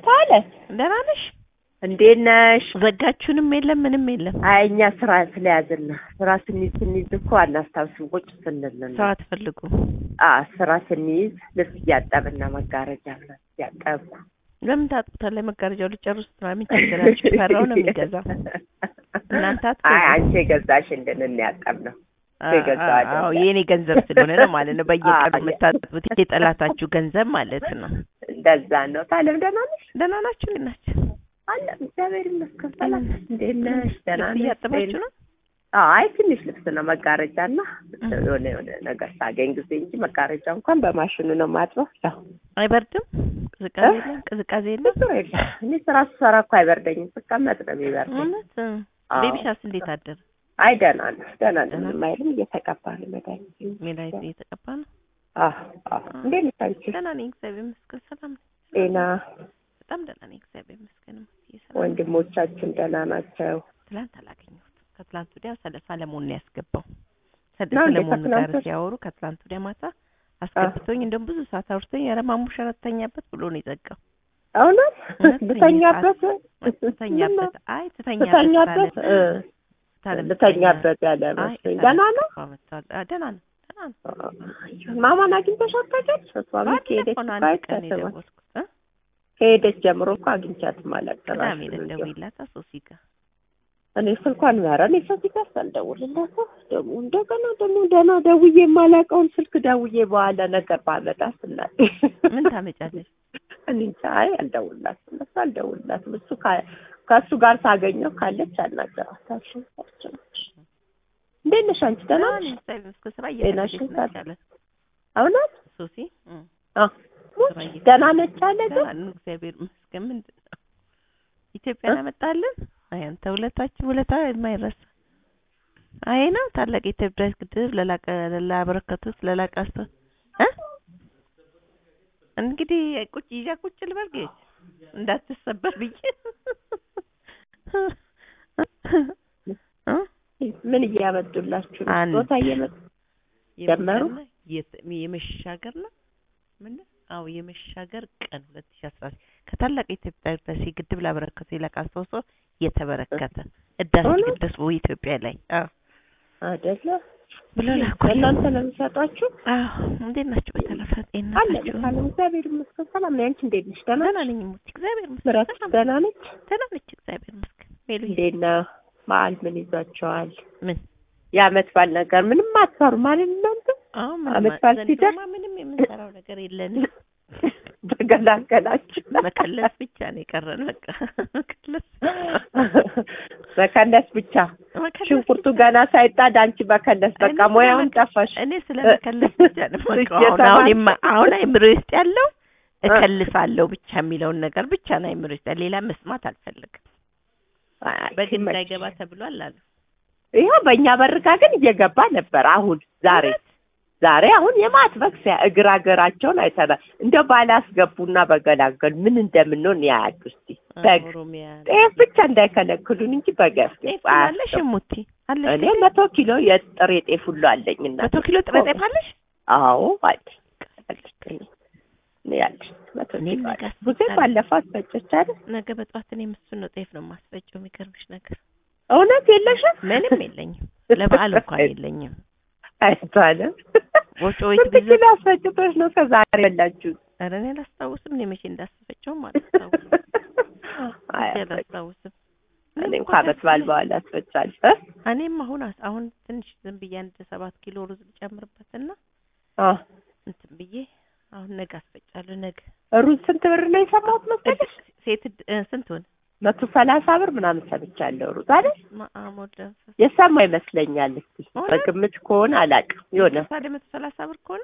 አለ ደህና ነሽ? እንዴት ነሽ? ዘጋችሁንም የለም ምንም የለም። አይ እኛ ስራ ስለያዝን ነው። ስራ ስንይዝ ስንይዝ እኮ አናስታውስም ቁጭ ስንል ነው። ሰው አትፈልጉም? አዎ ስራ ስንይዝ ልብስ እያጠብና መጋረጃ ምናምን እያጠብኩ ለምን ታጥቡታለህ? መጋረጃው ልጨርስ ነው። ምን ቸገራችሁ? ፈራው ነው የሚገዛው። እናንተ አትገዙም? አይ አንቺ የገዛሽልን እንያጠብ ነው። የገዛው አይደለም። አዎ የኔ ገንዘብ ስለሆነ ነው ማለት ነው። በየቀኑ አዎ። የምታጥቡት የጠላታችሁ ገንዘብ ማለት ነው። እንደዛ ነው። ታለም ደህና ነሽ? ደህና ናችሁ? እንዴት ናችሁ? አለ እግዚአብሔር ይመስገን። ሰላም ነሽ? እንዴት ነሽ? ደህና ልብስ ነሽ? እያጠባችሁ ነው? አዎ አይ ትንሽ ልብስ ነው መጋረጃና የሆነ የሆነ ነገር ሳገኝ ጊዜ እንጂ መጋረጃ እንኳን በማሽኑ ነው ማጥበው። ያው አይበርድም? ቅዝቃዜ የለም? ቅዝቃዜ የለም? ብዙ የለም። እኔ ስራ ስሰራ እኮ አይበርደኝም። ስቀመጥ ነው የሚበርደኝ። እውነት? አዎ። ቤቢሻስ እንዴት አደረ? አይ ደህና ነው፣ ደህና ነው። ደህና ምንም አይልም። እየተቀባ ነው መድኃኒት። ሜላይት እየተቀባ ነው? አዎ አዎ። እንዴት ነሽ አንቺ? ደህና ነኝ እግዚአብሔር ይመስገን። ሰላም ነኝ። ጤና በጣም ደህና ነኝ እግዚአብሔር ይመስገን። እምዬ ሰላም ነኝ። ወንድሞቻችን ደህና ናቸው? ትላንት አላገኘሁትም። ከትላንት ወዲያ ሰለ ሰለሞን ነው ያስገባው። ሰለ ነው እንዴ? ሰለሞን ጋር ከትላንት ወዲያ? ሲያወሩ ከትላንት ወዲያ ማታ አስገብቶኝ እንደውም ብዙ ሰዓት አውርቶኝ ኧረ ማሙሽ ኧረ ትተኛበት ብሎ ነው የዘጋው። እውነት እውነት ልተኛበት ትተኛበት አይ ትተኛበት ልተኛበት አለ። እ ታለም ልተኛበት ያለ አይ መስሎኝ። ደህና ነው? መጥቷል። አ፣ ደህና ነው ደህና ነው። ማማን አግኝተሻት ታውቂያለሽ? እሷ ቤት ከሄደች ባለፈው ነው እኮ አንድ ቀን አይቻትም። የደወልኩት እ? ከሄደች ጀምሮ እኮ አግኝቻትም ቅዳሜ አላቀራሽም። ዕለት ደውዬላት ሶሲ ጋር እኔ ስልኳን ኧረ እኔ ሶሲ ጋር ሳልደውልላት ደግሞ እንደገና ደግሞ ደህና ደውዬ የማላውቀውን ስልክ ደውዬ በኋላ ነገር ባመጣ ስላት ምን ታመጫለሽ? እኔ እንጃ አይ አልደውልላትም እሱ አልደውልላትም እሱ ካ- ከእሱ ጋር ሳገኘው ካለች አናገራታለሁ። እንዴት ነሽ አንቺ ደህና ነሽ? እግዚአብሔር ይመስገን ስራ ጤናሽን እየፈለገች ነች ታዲያ? አለ እውነት ሶሲ እ፣ አ ሙች ስራ እየፈለገች ደህና ነች አለ ግን ደህና ነን እግዚአብሔር ይመስገን። ምንድን ነው ኢትዮጵያን አመጣልን? አይ አንተ ውለታችን ውለታ የማይረሳ አይ ነው ታላቅ የኢትዮጵያ ግድብ ለላቀ ላበረከቱት ለላቀ አስተ እ እንግዲህ ቁጭ ይዣ ቁጭ ልበል ጌች እንዳትሰበር ብዬ እ ምን እያመጡላችሁ ነው? አንድ ቦታ እየመጡ ጀመሩ? የመጣና የት- የመሻገር ነው ምን አዎ የመሻገር ቀን 2016 ከታላቅ የኢትዮጵያ ህዳሴ ግድብ ላበረከቱ የላቀ አስተዋጽኦ የተበረከተ ህዳሴ እውነት? ግድብ በኢትዮጵያ ላይ አዎ አይደለ ብሎ ላኩ። ለእናንተ ነው የሚሰጧችሁ? አዎ እንዴት ናችሁ? በተረፈ ጤና አለ ናችሁ? ካለም እግዚአብሔር ይመስገን ሰላም ነኝ። አንቺ እንዴት ነሽ? ደህና ደህና ነሽ? ነኝ ሙት እግዚአብሔር ይመስገን ምራት ሰላም ደህና ነች? ደህና ነች እግዚአብሔር ይመስገን ሜሉ እንዴት ነው? በዓል ምን ይዟቸዋል? ምን የአመት በዓል ነገር ምንም አትሰሩ ማለት እናንተ አዎ አመት ምን በዓል ዘንድሮማ ምንም የምንሰራው ነገር የለንም ተገላገላችሁ። መከለስ ብቻ ነው የቀረን በቃ መከለስ መከለስ ብቻ መከለስ ሽንኩርቱ ብቻ። ገና ሳይጣድ አንቺ መከለስ በቃ እኔ ሙያውን ስለመከ- ጠፋሽ። እኔ ስለ መከለስ ብቻ ነው የማውቀው። አሁን እየተማርኩ- አሁን የማ- አሁን አይምሮ ውስጥ ያለው እከልሳለሁ ብቻ የሚለውን ነገር ብቻ ነው አይምሮ ውስጥ ያለው። ሌላ መስማት አልፈልግም። አይ፣ በግ ሲመች። እንዳይገባ ተብሏል አሉ። ይኸው በእኛ በርጋ ግን እየገባ ነበር። አሁን ዛሬ ዛሬ አሁን የማጥበቅ ሲያ እግር አገራቸውን አይተናል። እንደው ባላስገቡና በገላገሉ ምን እንደምንሆን ያያሉ። እስቲ በግ ኦሮሚያ ጤፍ ብቻ እንዳይከለክሉን እንጂ በግ ጤፍ ያስገቡ አለሽ እሙቲ አለሽ? እኔ መቶ ኪሎ የጥሬ ጤፍ ሁሉ አለኝ እና መቶ ኪሎ ጥሬ ጤፍ አለሽ? አዎ አለኝ አለኝ እኔ ያለኝ መቶ እኔም ኪሎ ነገ አለኝ። ቡዜ አስፈጫለሁ። ባለፈው አስፈጨች አይደል? ነገ በጠዋት እኔ እሱን ነው ጤፍ ነው የማስፈጨው። የሚገርምሽ ነገር እውነት የለሽም? ምንም የለኝም። ለበዓል እንኳን የለኝም። አይባልም። ወጮ ቤት ስንት ቢዘ ኪሎ አስፈጭተሽ ነው ከዛሬ በላችሁት? ኧረ እኔ አላስታውስም። እኔ መቼ እንዳስፈጨውም አላስታውስም። አይ መቼ አስፈጭ- አላስታውስም። እኔ እንኳን ዓመት በዓል በኋላ አስፈጫለሁ። እ? እኔም አሁን አስ- አሁን ትንሽ ዝም ብዬ አንድ ሰባት ኪሎ ሩዝ ልጨምርበትና አ እንትን ብዬ አሁን ነገ አስፈጫለሁ። ነገ ሩዝ ስንት ብር ነው የሰማሁት መሰለሽ? እድ- ሴት እድ- እ፣ ስንት ሆነ? መቶ ሰላሳ ብር ምናምን ሰምቻለሁ። ሩዝ አይደል? ማአሞድ ለንፈስ የሰማ ይመስለኛል። እስኪ እውነት? በግምት ከሆነ አላውቅም። የሆነ ታዲያ መቶ ሰላሳ ብር ከሆነ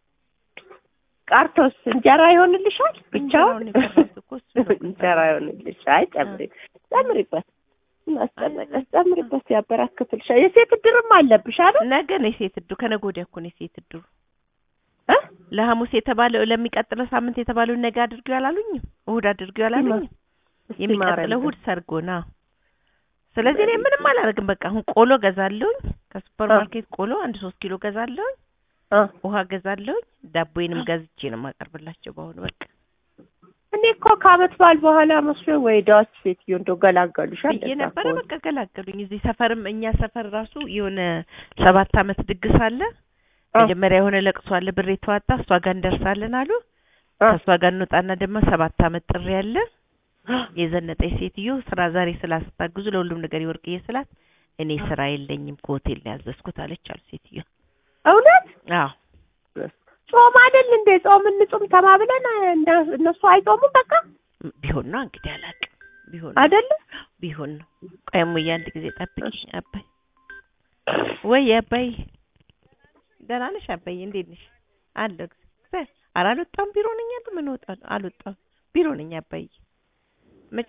ቃርቶስ እንጀራ ይሆንልሻል? ብቻውን እንጀራውን የቀረሁት እኮ እሱ ነው። እንጀራ ይሆንልሽ። አይ ጨምሪ ጨምሪበት፣ እናስጨነቀሽ ጨምሪበት፣ ያበራክትልሻል። የሴት እድርም አለብሽ አይደል? ነገ ነው የሴት እድሩ። ከነገ ወዲያ እኮ ነው የሴት እድሩ። እ? ለሐሙስ የተባለው ለሚቀጥለው ሳምንት የተባለውን ነገ አድርጊው አላሉኝም? እሑድ አድርጊው አላሉኝም? እስኪ የሚቀጥለው ማረኝ። እሑድ ሰርጎ ነው። ስለዚህ እኔ ምንም አላደርግም። በቃ አሁን ቆሎ ገዛለሁኝ ከሱፐር አ። ማርኬት ቆሎ አንድ ሶስት ኪሎ ገዛለሁኝ። አ ውሃ ገዛለሁኝ። ዳቦዬንም ገዝቼ ነው የማቀርብላቸው። በአሁኑ በቃ እኔ እኮ ከአመት በዓል በኋላ መስሎ ወይ ዳዎች ሴትዮ እንደው ገላገሉሻል። ብዬ እንደዛ ነበረ። ከሆነ። በቃ ገላገሉኝ። እዚህ ሰፈርም እኛ ሰፈር ራሱ የሆነ ሰባት አመት ድግስ አለ። አ፣ መጀመሪያ የሆነ ለቅሶ አለ፣ ብር የተዋጣ እሷ ጋር እንደርሳለን አሉ። አ፣ ከእሷ ጋር እንወጣና ደግሞ ሰባት አመት ጥሪ አለ። የዘነጠኝ ሴትዮ ስራ ዛሬ ስላስታግዙ ለሁሉም ነገር የወርቅዬ ስላት እኔ ስራ የለኝም ከሆቴል ነው ያዘዝኩት አለች አሉ ሴትዮ። እውነት አዎ ጾም አይደል እንዴ? ጾም እንጹም ተባብለን እነ- እነሱ አይጾሙም በቃ ቢሆን ነው እንግዲህ አላውቅም። ቢሆን ነው አይደለ? ቢሆን ነው። ቆይ እሙዬ አንድ ጊዜ ጠብቂኝ። አባይ ወይ አባይ ደህና ነሽ? አባይ እንዴት ነሽ? አለሁ እግዚአብሔር። ኧረ አልወጣሁም ቢሮ ነኝ ያለው ምን እወጣለሁ? አልወጣሁም ቢሮ ነኝ አባይ። መቼ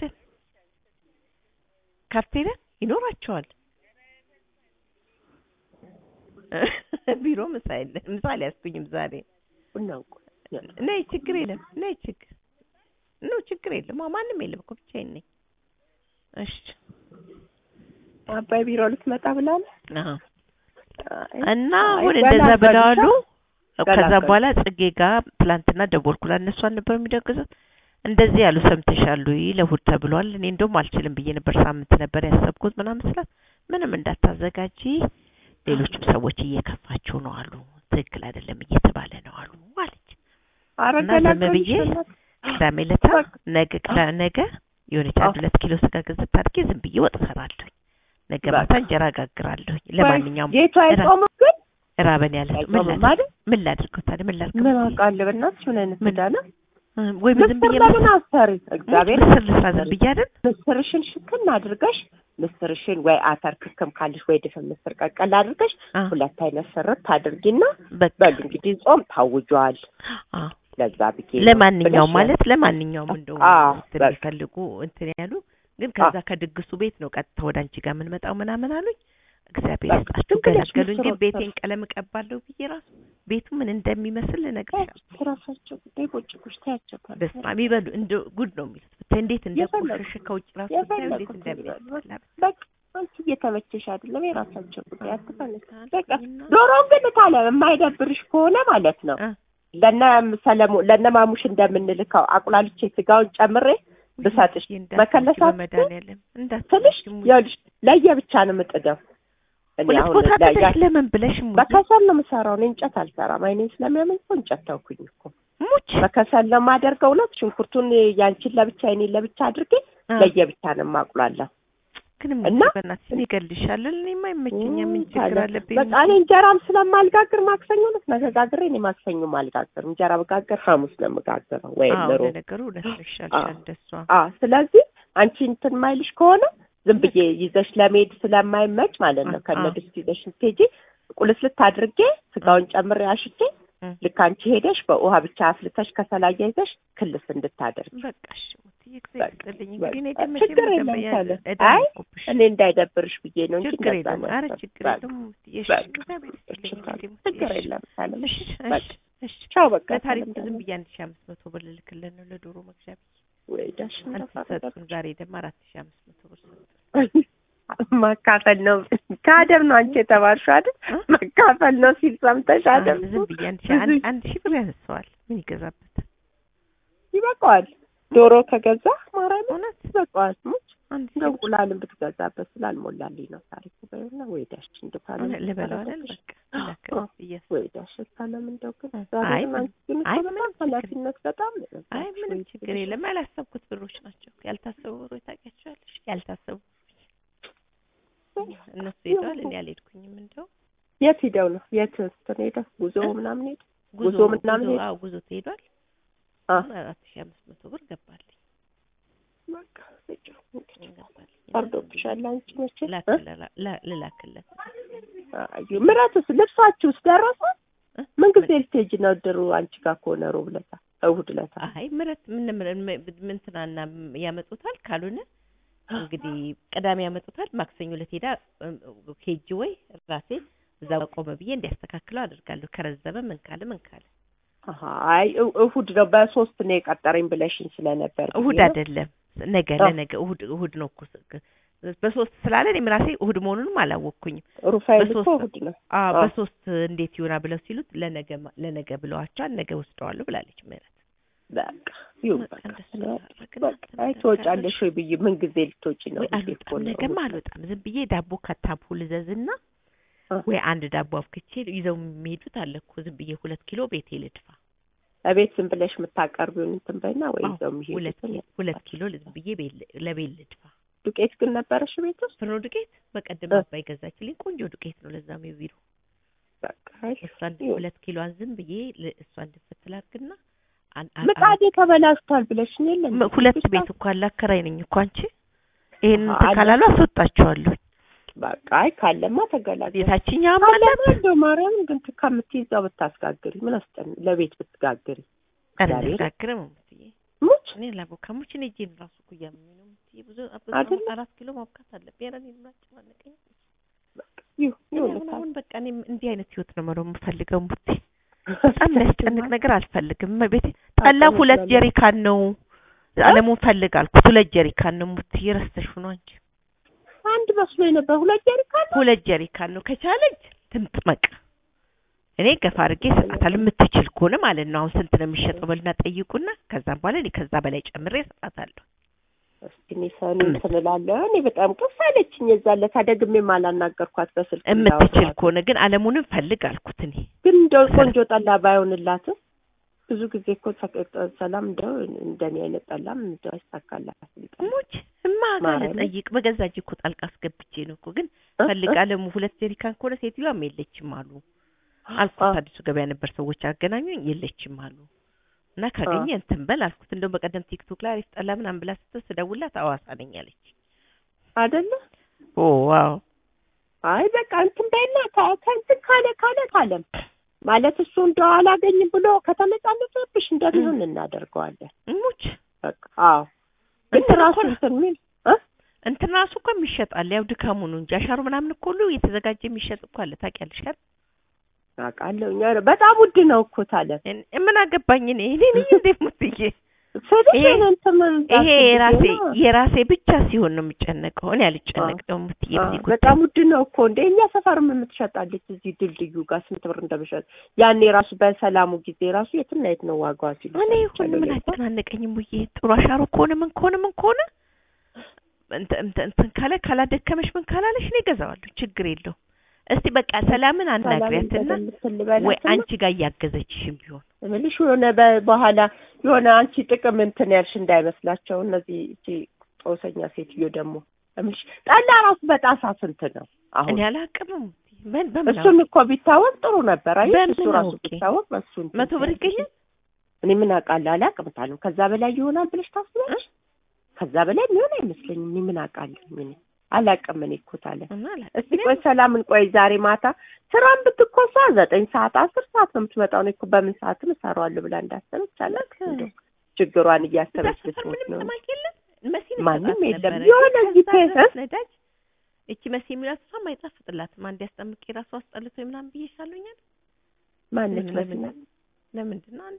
ካፍቴሪያ ይኖራቸዋል። ቢሮ ምሳ የለ ምሳ አልያዝኩኝም ዛሬ። ቡና እንኳ ነይ ችግር የለም ነይ ችግር ኖ ችግር የለም አዎ ማንም የለም እኮ ብቻዬን ነኝ። እሺ አባይ ቢሮ ልትመጣ ብላለች። አዎ አይ፣ እና አይ፣ አሁን እንደዛ ገላገሉሽ፣ ብለዋሉ። ከዛ ገላገሉሽ። በኋላ ጽጌ ጋር ትላንትና ደወልኩላት። እነሱ አልነበር የሚደግዙት እንደዚህ ያሉ ሰምተሻል ወይ ለእሑድ ተብሏል። እኔ እንደውም አልችልም ብዬ ነበር ሳምንት ነበር ያሰብኩት ምናምን ስላት ምንም እንዳታዘጋጂ ሌሎችም ሰዎች እየከፋቸው ነው አሉ። ትክክል አይደለም እየተባለ ነው አሉ አለች። ኧረ እና ዝም ገላገሉሽ ብዬ በእናትህ። ቅዳሜ ዕለት በቃ። ነገ ቅዳ- ነገ የሆነች አንድ አዎ። ሁለት ኪሎ ስጋ ገዝት አድርጌ ዝም ብዬ ወጥ እሰራለሁ። ነገ በቃ። ማታ እንጀራ ጋግራለሁ። ለማንኛውም ጌቱ አይጾምም ግን ራበን ያለ ሰው ምን አይጾምም ላድርግ አይደል? ምን ላድርገው ታዲያ ምን ላድርግ? ምን አውቃለሁ በእናትሽ ምን አይነት ምን? ዕዳ ነው? ወይ ዝም ብዬ ምስር ለምን አሰሪ? እግዚአብሔር ምስር ልስራ ዝም ብዬ አይደል? ምስርሽን ሽክን አድርገሽ ምስርሽን ወይ አተር ክክም ካለሽ ወይ ድፍን ምስር ቀቀል አድርገሽ አ ሁለት አይነት ስርት አድርጊና በቃ በሉ እንግዲህ ጾም ታውጇል። አ ለዛ ብዬ ነው ለማንኛውም ብለሽ ማለት ለማንኛውም እንደው አዎ፣ እንትን በቃ። የሚፈልጉ እንትን ያሉ ግን ከዛ ከድግሱ ቤት ነው ቀጥታ ወደ አንቺ ጋር የምንመጣው ምናምን አሉኝ። እግዚአብሔር በቃ ይስጣችሁ ዝም ብለሽ ገላገሉኝ። ግን ምስር ቤቴን ቀለም እቀባለሁ ብዬ ራሱ ቤቱ ምን እንደሚመስል ልነግርሽ ራሳቸው ጉዳይ ቁጭ ቁጭ ታያቸው በስመ አብ ይበሉ እንደ ጉድ ነው የሚሉት ብታይ እንዴት የፈለጉ- እንደቆሸሸ ከውጭ ራሱ ብታዩ እንዴት የፈለጉት እንደሚያስጠላ በቃ አንቺ እየተመቸሽ አይደለም የራሳቸው ጉዳይ አትፈልግ። በቃ እና- ዶሮውን ግን ካለ የማይደብርሽ ከሆነ ማለት ነው አ ለነ ሰለሞን ለነ ማሙሽ እንደምንልከው አቁላልቼ ስጋውን ጨምሬ ብሰጥሽ እንዳትሞቺ መከለስ አትችይም? በመድኃኒዓለም ትንሽ እንዳትሞቺ ሙዬ። ይኸውልሽ ለየብቻ ነው የምጥደው። እኔ ሁለት አሁን ቦታ ለያ- ብለሽ ለምን ብለሽ ሙዬ? በከሰል ነው የምሰራው። እኔ እንጨት አልሰራም። አይኔን ስለሚያመኝ እኮ እንጨት ተውኩኝ እኮ። ሙች በከሰል ነው የማደርገው። ሁለት ሽንኩርቱን ያንቺን ለብቻ አይኔን ለብቻ አድርጌ አ፣ ለየብቻ ነው የማቁላለው። ግን እና ሙዬ በእናትሽ እኔ እገልሻለሁ። እኔማ አይመቸኝም። ምን ችግር ታዲያ አለብኝ? በቃ እኔ እንጀራም ስለማልጋግር ማክሰኞ ዕለት ነገ ጋግሬ እኔ ማክሰኞ አልጋግርም። እንጀራ በጋግር ሐሙስ ነው የምጋግረው ወይም አዎ ሮብ። ለነገሩ እውነት ነው፣ ይሻልሻል እንደሷ። አዎ ስለዚህ አንቺ እንትን ማይልሽ ከሆነ ዝም ብዬ ይዘሽ ለመሄድ ስለማይመች ማለት ነው አ- ከነ አ። ድስት ይዘሽ ስትሄጂ ቁልስልት አድርጌ ስጋውን ጨምሬ አሽቼ እ። ልክ አንቺ ሄደሽ በውሃ ብቻ አፍልተሽ ከሰላያ ይዘሽ ክልስ እንድታደርግ በቃ እሺ ሙትዬ እግዚአብሔር በቃ፣ ይስጥልኝ። በቃ። እንግዲህ እኔ ግን ችግር መቼም የለም ደንበኛ ታለ። ዕዳ አይ፣ አልኩብሽ። እኔ እንዳይደብርሽ ብዬ ነው እንጂ ችግር እንደዛ የለም። ነው ኧረ ያሰብኩት። ችግር በቃ፣ የለም ሙትዬ። እሺ በቃ። እግዚአብሔር ይስጥልኝ እሺ፣ እንግዲህ ሙትዬ። ችግር እሺ፣ የለም ታለ። እሺ፣ በቃ። እሺ፣ እሺ። ቻው በቃ ለታሪኩ ሰላም ዝም ደህና። ብዬ አንድ ሺህ አምስት መቶ ብር ልልክልን ነው ለዶሮ መግዣ ብዬ ወይ ዳሽ አልተሰጡን። ዛሬ ደግሞ አራት ሺህ አምስት መቶ ብር ሰጡን። ማካፈል ነው ከአደም ነው አንቺ የተባልሽው አይደል? እ? መካፈል ነው ሲል ሰምተሽ አይደል? ዝም ብዬ አንድ ሺህ አንድ አንድ ሺህ ብር ያነሰዋል። ምን ይገዛበት? ይበቃዋል። ዶሮ ከገዛ ማርያም እውነት ይበቃዋል። ሙች አንድ ሺህ እንደው ብር እንቁላልን ብትገዛበት ስላልሞላልኝ ነው ታሪኩ በይና ወይ ዳሽ እንደው ካለ እውነት ልበላው አይደል? በቃ ላከው አዎ። ብዬ ወይ ዳሽ ካለም እንደው ግን አይ፣ ዛሬ ምን- አንቺ ግን እኮ አይ፣ በጣም ምንም ችግር ኃላፊነት በጣም ነው የበዛብሽ። አይ ምንም ወይ ችግር የለም። ያላሰብኩት ብሮች ናቸው። ያልታሰቡ ብሮች ታውቂያቸዋለሽ? ያልታሰቡ እነሱ ሄደዋል፣ እኔ አልሄድኩኝም። እንደው የት ሂደው ነው የት እንትን ሄደው ጉዞ እ? ምናምን ሄደ ጉዞ ጉዞ ምናምን ጉዞ ሄደ? አዎ ጉዞ ትሄዷል። አ አሁን አራት ሺህ አምስት መቶ ብር ገባልኝ በቃ ልጅው እንግዲህ ገባልኝ። ፈርዶብሻል አንቺ መቼ እ? ላክለ- ላ- ልላክለት አዩ ምራቱስ ልብሳችሁስ ደረሰ? እ? ምን ጊዜ ልትሄጂ ነው ድሩ አንቺ ጋር ከሆነ ሮብ ዕለት እሑድ ዕለት አይ ምረት ምን ምን ምን ትናና ያመጡታል። ካልሆነ እንግዲህ ቅዳሜ ያመጡታል። ማክሰኞ ዕለት ሄዳ እም፣ ሄጅ ወይ ራሴ እዛ ቆመ ብዬ እንዲያስተካክለው አድርጋለሁ። ከረዘመ ምን ካለ ምን ካለ አሀ አይ እ- እሑድ ነው በሶስት ነው የቀጠረኝ ብለሽኝ ስለነበር ብዬ እሑድ ነው። አይደለም ነገ አ። ለነገ እሑድ እሑድ ነው እኮ ስ- በሶስት ስላለ እኔም ራሴ እሑድ መሆኑንም አላወቅኩኝም። ሩፋኤል እኮ በሶስት እሑድ ነው። አዎ አ። በሶስት እንዴት ይሆናል ብለው ሲሉት ለነገ ማ- ለነገ ብለዋቸዋል። ነገ ወስደዋለሁ ብላለች ምህረት በቃ ይሁን በቃ በቃ እንደሱ በቃ አደረግን። በቃ አይ እንትን ትወጫለሽ ወይ ብዬ ምን ጊዜ ልትወጪ ነው ወይ ብዬ እኮ አልወጣም፣ ነው። ነገማ አልወጣም። ዝም ብዬ ዳቦ ከታፑ ልዘዝና አ። ወይ አንድ ዳቦ አፍክቼ ይዘው የሚሄዱት አለ እኮ ዝም ብዬ ሁለት ኪሎ ቤቴ ልድፋ። እቤት ዝም ብለሽ የምታቀርቢውን እንትን በይና ወይ አዎ፣ ይዘው ሁለት የሚሄዱትን ኪሎ ሁለት ኪሎ ዝም ብዬ ቤት ል- ለቤት ልድፋ። ዱቄት ግን ነበረሽ ቤት ውስጥ? ፍርኖ ዱቄት በቀደም እ። አባይ ገዛችልኝ። ቆንጆ ዱቄት ነው። ለዛም የቢሮ በቃ አይ እሷን ይሁን። ሁለት ኪሎዋን ዝም ብዬ ል- እሷን ድፍት ላድርግና አን- አን- ምጣዴ ተበላሽቷል ብለሽኝ የለ እንዴ? ም- ሁለት ብቻ ቤት እኮ አላከራይ ነኝ እኮ አንቺ። ይሄን አሃ፣ እንትን አለ። ካላሉ አስወጣቸዋለሁ። በቃ አይ ካለማ ተገላገል የታችኛውም ካለማ አላት እንደው ማርያም ግን ት- ከምትይዛው ብታስጋግሪ ምን አስጠን ለቤት ብትጋግሪ ኧረ ዛሬ አልጋግርም እምትዬ ሙች እኔ ላቦካም ሙች እኔ እጄን ራሱ እኮ እያመመኝ ነው እምትዬ ብዙ አይደለ? ብዙ አራት ኪሎ ማብካት አለብኝ። ኧረ እኔን ምን አጨናነቀኝ። ይሁ እኔ ይሁን አሁን አሁን በቃ እኔ እንዲህ አይነት ህይወት ነው መኖር የምፈልገው እምቡቴ። በጣም የሚያስጨንቅ ነገር አልፈልግም። ቤቴ ጠላ ታውቂያለሽ ሁለት ለምን? ጀሪካን ነው አለሙን ፈልግ አልኩት። ሁለት ጀሪካን ነው እምቡቴ። ረስተሽው ነው አንቺ። አንድ መስሎኝ ነበር ሁለት ጀሪካን ነው። ሁለት ጀሪካን ነው ከቻለች ትምጥመቅ። እኔ ገፋ አድርጌ እሰጣታለሁ የምትችል ከሆነ ማለት ነው። አሁን ስንት ነው የሚሸጠው በልና ጠይቁና ከዛም በኋላ እኔ ከዛ በላይ ጨምሬ እሰጣታለሁ። እስኪ እኔ ሰኒ እንትን እላለሁ። እኔ በጣም ቅስ አለችኝ የዛን ዕለት ደግሜም አላናገርኳት በስልክ የምትችል እንዳወራኋት። ከሆነ ግን አለሙንም ፈልግ አልኩት እኔ ግን እንደው ቆንጆ ጠላ ባይሆንላትም ብዙ ጊዜ እኮ ተቀ- ሰላም እንደው እንደኔ አይነት ጠላም እንደው አይሳካላት ሙች እማ ጋር ማርያምን። ልጠይቅ በገዛ እጄ እኮ ጣልቃ አስገብቼ ነው እኮ ግን ፈልግ አለሙ ሁለት ጀሪካን ከሆነ ሴትዮዋም የለችም አሉ አልኩት። አዲሱ ገበያ ነበር ሰዎች አገናኙኝ የለችም አሉ እና ካገኘ እንትን በል አልኩት። እንደውም በቀደም ቲክቶክ ላይ አሪፍ ጠላ ምናምን ብላ ስትል ስደውልላት አዋሳ ነኝ አለች። አይደለ? ኦ ዋው አይ በቃ እንትን በይና ከ- ከእንትን ካለ ካለ ካለም ማለት እሱ እንደው አላገኝም ብሎ ከተመጣለጠብሽ እንደሚሆን እናደርገዋለን። ሙች በቃ አዎ። ግን እንትን ራሱ እኮ ነው። እንትን የሚል እ? እንትን ራሱ እኮ የሚሸጣል ያው ድካሙ ነው እንጂ አሻሩ ምናምን እኮ ሁሉ የተዘጋጀ የሚሸጥ እኮ አለ ታውቂያለሽ አይደል? አውቃለሁ እኛ በጣም ውድ ነው እኮ ታለም እኔ- ምን አገባኝ እኔ እኔ ነኝ እንዴ ሙትዬ ስልሽ ይሄ- እንትን ምን ይሄ የራሴ ነው። የራሴ ብቻ ሲሆን ነው የምጨነቀው። እኔ አልጨነቅም ሙትዬ አዎ፣ በዚህ ጉዳይ። በጣም ውድ ነው እኮ እንደ እኛ ሰፈርም የምትሸጣለች እዚህ ድልድዩ ጋር ስንት ብር እንደምሸጥ ያኔ ራሱ በሰላሙ ጊዜ ራሱ የትና የት ነው ዋጋዋ ሲሉ እኔ ሁሉ ምን አጨናነቀኝም ብዬ ጥሩ አሻሮ ከሆነ ምን ከሆነ ምን ከሆነ እንትን እንትን እንትን ካለ ካላደከመሽ ምን ካላለሽ እኔ እገዛዋለሁ፣ ችግር የለውም። እስቲ በቃ ሰላምን አናግሪያትና ወይ አንቺ ጋር እያገዘችሽም ቢሆን እምልሽ የሆነ በ- በኋላ የሆነ አንቺ ጥቅም እንትን ያልሽ እንዳይመስላቸው እነዚህ እቺ ጦሰኛ ሴትዮ ደግሞ እምልሽ ጠላ ራሱ በጣሳ ስንት ነው አሁን? እኔ አላቅምም። በምን በምን እሱን እኮ ቢታወቅ ጥሩ ነበር። አይ በምን እሱ ራሱ አውቄ? ቢታወቅ በሱ እንትን መቶ ብር ሲያደርግ ይገኛል? እኔ ምን አውቃለሁ አላውቅም ታለም ከዛ በላይ ይሆናል ብለሽ ታስቢያለሽ? ከዛ በላይ የሚሆን አይመስለኝም። እኔ ምን አውቃለሁ እኔ አላውቅም። እኔ እኮ ታለም እና አላቅም። እስቲ ቆይ ሰላምን ቆይ ዛሬ ማታ ስራን ብትኮሳ ዘጠኝ ሰዓት አስር ሰዓት ነው የምትመጣው። እኔ እኮ በምን ሰዓትም እሰራዋለሁ ብላ እንዳሰበች አላውቅም። እንደው ችግሯን እያሰበች እዛ ሰፈር ልትሞት ምንም ነው። ሰማክ የለም መሲን ማንም ይሰጣት የለም። ነበረ። የሆነ ግን እዚህ ከዛ ፔ- ድረስ ነዳጅ እቺ መሲ የሚላት እሷም አይጣፍጥላትም። አንድ ያስጠምቄ ራሱ አስጠልቶ ምናምን ብዬሻለሁኛል። ማነች ለምን- መስና ለምንድን ነው አንዴ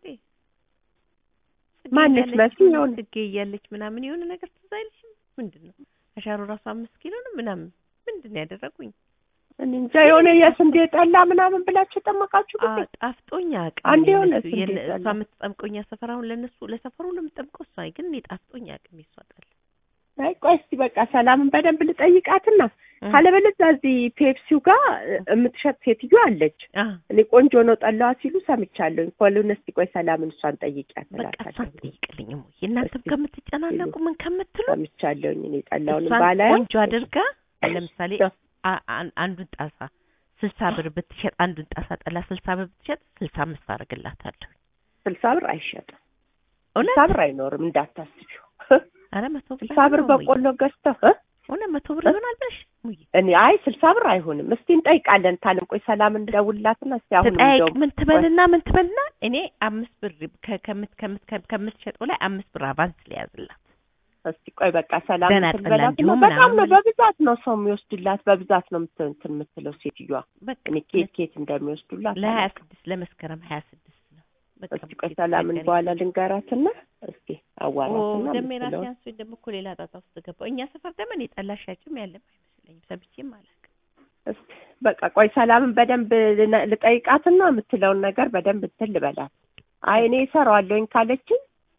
ጽጌ ማነች እያለች መሲ? ምናምን የሆነ ጽጌ እያለች ምናምን የሆነ ነገር ትዝ አይልሽም? ምንድን ነው አሻሮ ራሱ አምስት ኪሎ ነው ምናምን ምንድን ነው ያደረጉኝ? እኔ እንጃ የሆነ የስንዴ ጠላ ምናምን ብላችሁ ጠመቃችሁ ጊዜ አዎ ጣፍጦኛ አቅም አንድ የሆነ የእነሱ- ስንዴ የነ- ጠላ። እሷ የምትጠምቀው እኛ ሰፈር አሁን ለእነሱ ለሰፈሩ ሁሉ የምትጠምቀው እሷ ግን እኔ ጣፍጦኛ አቅም የሷ ጠላ አይ ቆይ እስቲ በቃ ሰላምን በደንብ ልጠይቃትና እ። ካለበለዚያ እዚህ ፔፕሲው ጋር የምትሸጥ ሴትዮ አለች። አ እኔ ቆንጆ ነው ጠላዋ ሲሉ ሰምቻለሁኝ። ኮሉን እስቲ ቆይ ሰላምን እሷን ጠይቂያት በቃ እሷን እላታለሁ። ጠይቅልኝም ወይ እናንተም እስቲ ከምትጨናነቁ ምን ከምትሉ ሰምቻለሁኝ እኔ ጠላውን እሷን ባላያ ቆንጆ አድርጋ ለምሳሌ አ- አን- አንዱን ጣሳ ስልሳ ብር ብትሸጥ አንዱን ጣሳ ጠላ ስልሳ ብር ብትሸጥ ስልሳ አምስት አደርግላታለሁ። ስልሳ ብር አይሸጥም። እውነት ስልሳ ብር አይኖርም እንዳታስቢው። ኧረ መቶ ብር ስልሳ ብር አይሆንም ወይ? በቆሎ ገዝተው እ? እውነት መቶ ብር እ? ይሆናል ብለሽ ሙዬ እኔ አይ ስልሳ ብር አይሆንም። እስቲ እንጠይቃለን ታለም። ቆይ ሰላምን ደውልላትና እስቲ አሁን ተጠያይቅ እንደውም ምን ትበልና ምን ትበልና እኔ አምስት ብር ከ- ከምት ከምት ከም- ከምትሸጠው ላይ አምስት ብር አቫንስ ሊያዝላት እስቲ ቆይ በቃ ሰላም ገና እንትን ጠላ በላት እንዲሁም ነው። በጣም ነው ምናምን በብዛት ነው ሰው የሚወስድላት፣ በብዛት ነው የምት- እንትን የምትለው ሴትዮዋ። በቃ እኔ ኬት ኬት እንደሚወስዱላት ለሀያ አላውቅም። ስድስት ለመስከረም ሀያ ስድስት ነው። በቃ እስቲ ቆይ ብቻ ሰላምን ተቸገረኝ። በኋላ ልንገራትና እስቲ ኦ አዋራትና ደሜ ራሴ የምትለውን አንሶኝ ደግሞ እኮ ሌላ ጣጣ ውስጥ ገባሁ። እኛ ሰፈር ደግሞ እኔ ጠላ ሻጭም ያለም አይመስለኝም ሰምቼም አላውቅም። እስቲ በቃ ቆይ ሰላምን በደንብ ልነ- ልጠይቃትና የምትለውን ነገር በደንብ እንትን ልበላት። አይ እኔ እሰራዋለሁኝ ካለችኝ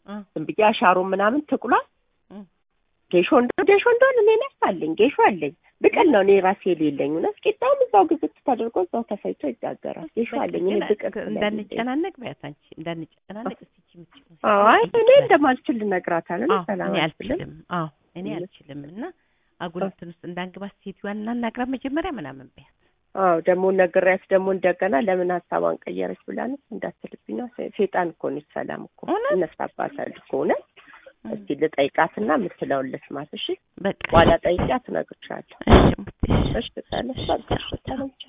እ ዝም ብዬ አሻሮ ምናምን ትቁሏል እ ጌሾ እንደ ጌሾ እንደሆነ እኔ ነፍስ አለኝ ጌሾ አለኝ ብቅል ነው እኔ ራሴ የሌለኝ እውነት ቂጣውም እዛው ግዝት ተደርጎ እዛው ተፈጭቶ ይጋገራል ጌሾ አለኝ እኔ ግን ብቅል ስለሌለኝ እንዳንጨናነቅ በያት አንቺ እንዳንጨናነቅ እስቲ እቺ የምትችይው አዎ አይ እኔ እንደማልችል ልነግራታለሁ አዎ ሰላም እኔ አልችልም አልችልም አዎ እኔ አልችልም እና አጉል እንትን ውስጥ እንዳንግባት ሴትዮዋን እናናግራት መጀመሪያ ምናምን በያት አዎ ደግሞ ነግሬያት ደግሞ እንደገና ለምን ሀሳቧን ቀየረች ብላነች እንዳትልብኝ ነው ሴ- ሴጣን እኮ ነች ሰላም እኮ እውነት? እነሳባታል እኮ እውነት እስቲ ልጠይቃትና የምትለውን ልስማት እሺ በቃ በኋላ ጠይቂያት እነግርሻለሁ እሺ እሙቴ፣ እሺ እሺ ሰላም በቃ እሺ ሰላም